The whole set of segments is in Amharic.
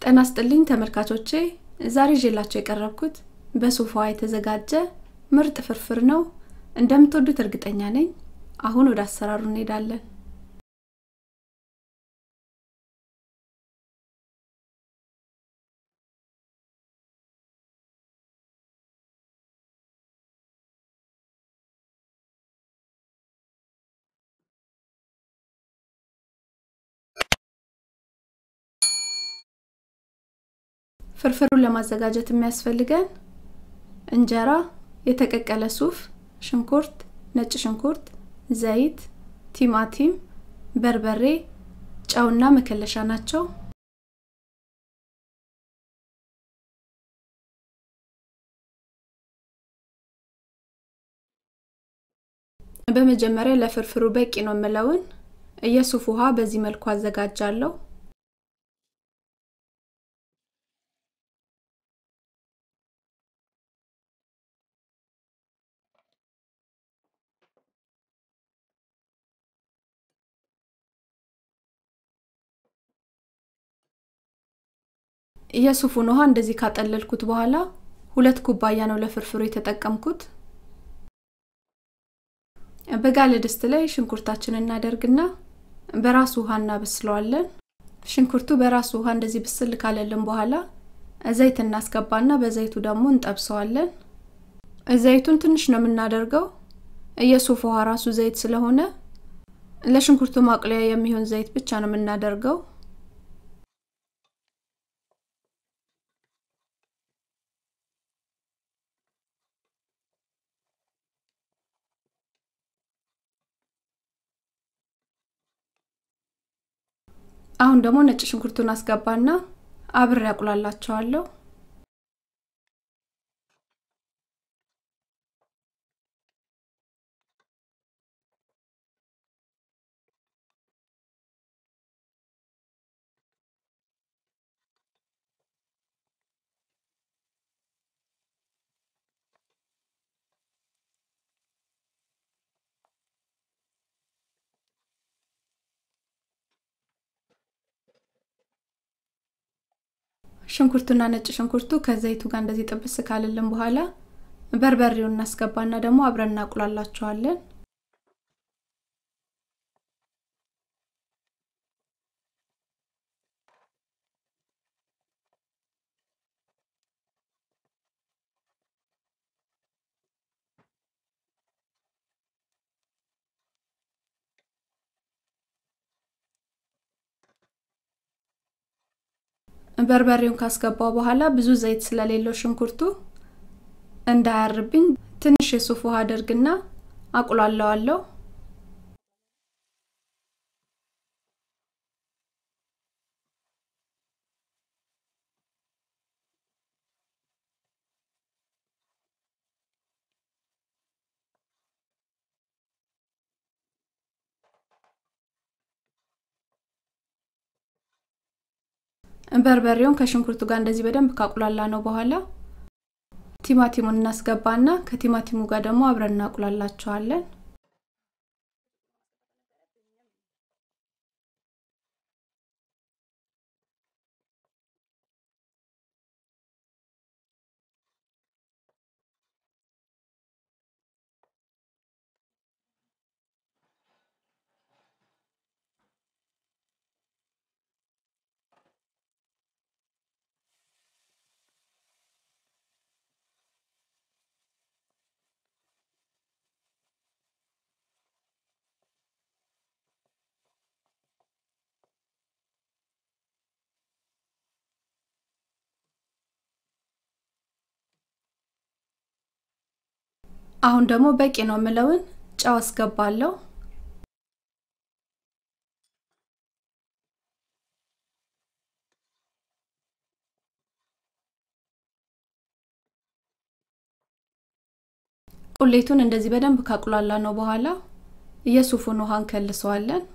ጤና ይስጥልኝ ተመልካቾቼ ዛሬ ይዤላችሁ የቀረብኩት በሱፍ ውሃ የተዘጋጀ ምርጥ ፍርፍር ነው። እንደምትወዱት እርግጠኛ ነኝ። አሁን ወደ አሰራሩ እንሄዳለን። ፍርፍሩን ለማዘጋጀት የሚያስፈልገን እንጀራ፣ የተቀቀለ ሱፍ፣ ሽንኩርት፣ ነጭ ሽንኩርት፣ ዘይት፣ ቲማቲም፣ በርበሬ፣ ጨውና መከለሻ ናቸው። በመጀመሪያ ለፍርፍሩ በቂ ነው የምለውን የሱፍ ውሃ በዚህ መልኩ አዘጋጃለሁ። የሱፉን ውሃ እንደዚህ ካጠለልኩት በኋላ ሁለት ኩባያ ነው ለፍርፍሩ የተጠቀምኩት። በጋለ ድስት ላይ ሽንኩርታችንን እናደርግና በራሱ ውሃ እናበስለዋለን። ሽንኩርቱ በራሱ ውሃ እንደዚህ ብስል ካለልን በኋላ ዘይት እናስገባና በዘይቱ ደግሞ እንጠብሰዋለን። ዘይቱን ትንሽ ነው የምናደርገው። የሱፍ ውሃ ራሱ ዘይት ስለሆነ ለሽንኩርቱ ማቅለያ የሚሆን ዘይት ብቻ ነው የምናደርገው። አሁን ደግሞ ነጭ ሽንኩርቱን አስገባና አብሬ ያቁላላቸዋለሁ። ሽንኩርቱና ነጭ ሽንኩርቱ ከዘይቱ ጋር እንደዚህ ጥብስ ካለልን በኋላ በርበሬውን እናስገባና ደግሞ አብረን እናቁላላቸዋለን። በርበሬውን ካስገባው በኋላ ብዙ ዘይት ስለሌለው ሽንኩርቱ እንዳያርብኝ ትንሽ የሱፍ ውሃ አደርግና አቁላለዋለሁ። በርበሬውን ከሽንኩርቱ ጋር እንደዚህ በደንብ ካቁላላ ነው በኋላ ቲማቲሙን እናስገባና ከቲማቲሙ ጋር ደግሞ አብረን እናቁላላቸዋለን። አሁን ደግሞ በቂ ነው የምለውን ጨው አስገባለሁ። ቁሌቱን እንደዚህ በደንብ ካቁላላ ነው በኋላ የሱፉን ውሃ እንከልሰዋለን።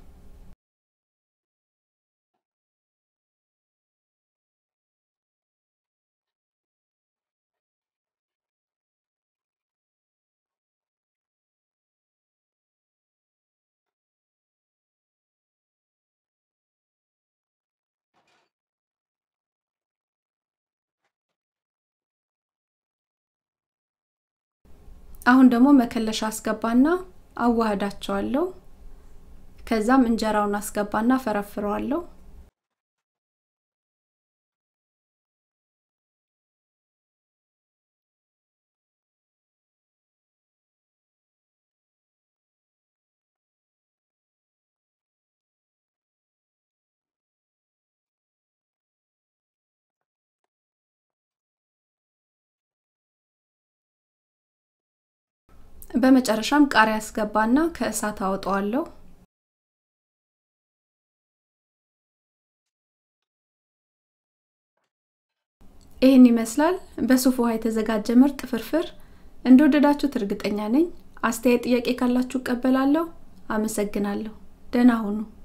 አሁን ደግሞ መከለሻ አስገባና አዋህዳቸዋለሁ። ከዛም እንጀራውን አስገባና ፈረፍረዋለሁ። በመጨረሻም ቃሪያ አስገባና ከእሳት አወጣዋለሁ። ይህን ይመስላል በሱፍ ውሃ የተዘጋጀ ምርጥ ፍርፍር። እንደወደዳችሁት እርግጠኛ ነኝ። አስተያየት፣ ጥያቄ ካላችሁ እቀበላለሁ። አመሰግናለሁ። ደህና ሁኑ።